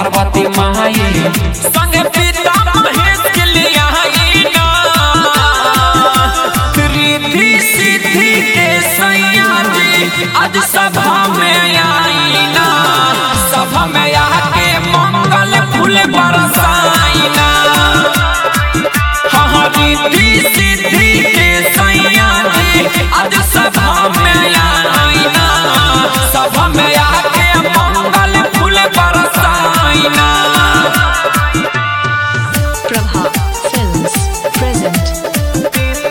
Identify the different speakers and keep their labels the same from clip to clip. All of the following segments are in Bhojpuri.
Speaker 1: पार्वती माई संग पिता महेश के लिए आई ना रिद्धि सिद्धि के सैया जी आज सभा में आई ना सभा में आके मंगल फूल बरसाई ना हाँ रिद्धि सिद्धि के सैया जी आज सभा में आई ना सभा में आके मंगल फूल बरसाई ना
Speaker 2: Prabha Films present.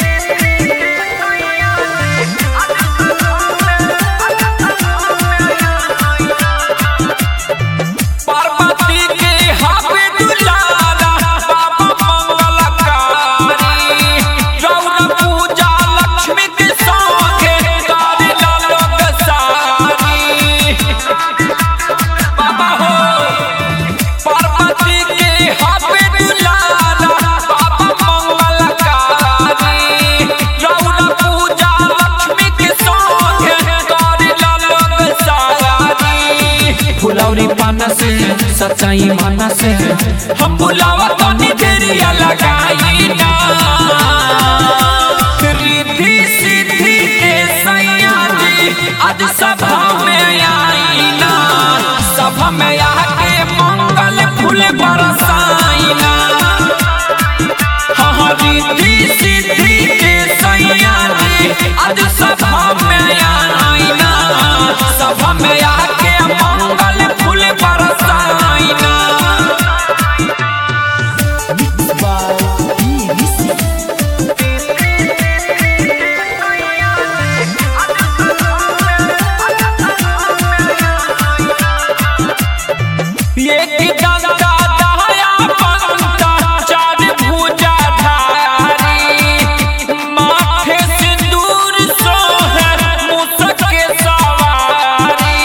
Speaker 1: पार्वती के हाथे दुलारा बाबा मंगलकारी रौन पूजा लक्ष्मी के संगे करे लोग सारी बाबा हो पार्वती के हाथे दुलारा बाबा मंगलकारी रौन पूजा लक्ष्मी के संगे करे लोग सारी फुलौरी पाना से सच्चाई माना से हम बुलावा तो निधरिया लगाई ना रिद्धि सिद्धि के सैया जी आज सभा में आई ना सभा में आके मंगल फूल बरसाई ना हाँ रिद्धि सिद्धि के सैया जी आज सभा में आई ना सभा में आके मंगल फूल बरसाई ना एक डंका दहाया पंता चार भुजा धारी माथे सिंदूर सोहे मुसक के सवारी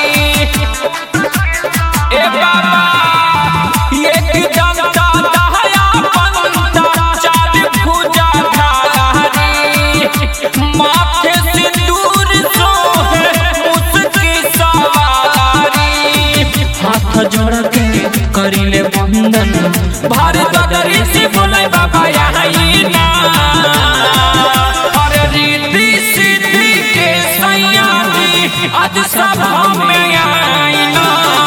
Speaker 1: ए बाबा एक डंका दहाया पंता चार भुजा धारी माथे सिंदूर सोहे मुसक के सवारी हाथ जोड़ के करिले बंधन भारत दरी से बोले बाबा आई ना अरे रिद्धि सिद्धि के सैया जी आज सभा में आई ना